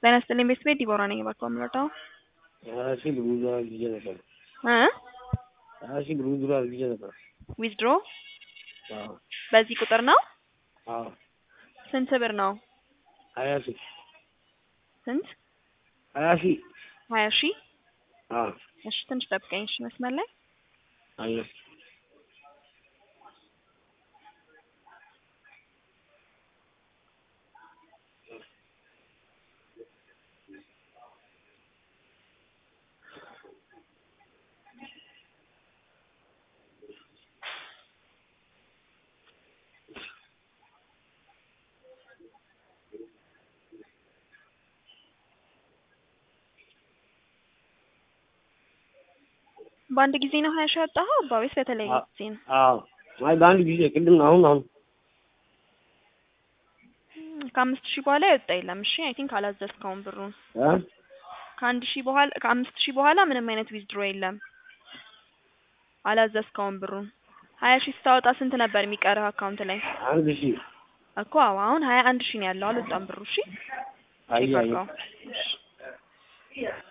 ጤና ይስጥልኝ ቤተሰቤ ዲቦራ ነኝ እባክዎ የምረዳው ሀያ ሺህ ብር ዊዝድሮ አድርጌ ነበር። እ ሀያ ሺህ ብር ዊዝድሮ አድርጌ ነበር። ዊዝድሮ አዎ በዚህ ቁጥር ነው? አዎ ስንት ብር ነው? ሀያ ሺህ ስንት? ሀያ ሺህ ሀያ ሺህ አዎ እሺ ትንሽ ጠብቀኝ እሺ መስመር ላይ አየሁ በአንድ ጊዜ ነው ሀያ ሺህ ያወጣኸው አባ ወይስ በተለያየ አ- ጊዜ ነው? አዎ አይ በአንድ ጊዜ ቅድም አሁን አሁን እም፣ ከአምስት ሺህ በኋላ የወጣ የለም። እሺ አይ ቲንክ አላዘዝከውም ብሩን። እ ከአንድ ሺህ በኋላ ከአምስት ሺህ በኋላ ምንም አይነት ዊዝድሮ የለም። አላዘዝከውም ብሩን። ሀያ ሺህ ስታወጣ ስንት ነበር የሚቀርህ አካውንት ላይ? አንድ ሺህ እኮ አዎ አሁን ሀያ አንድ ሺህ ነው ያለው። አልወጣም ብሩ። እሺ አየህ ቼክ አየህ አድርገው። እሺ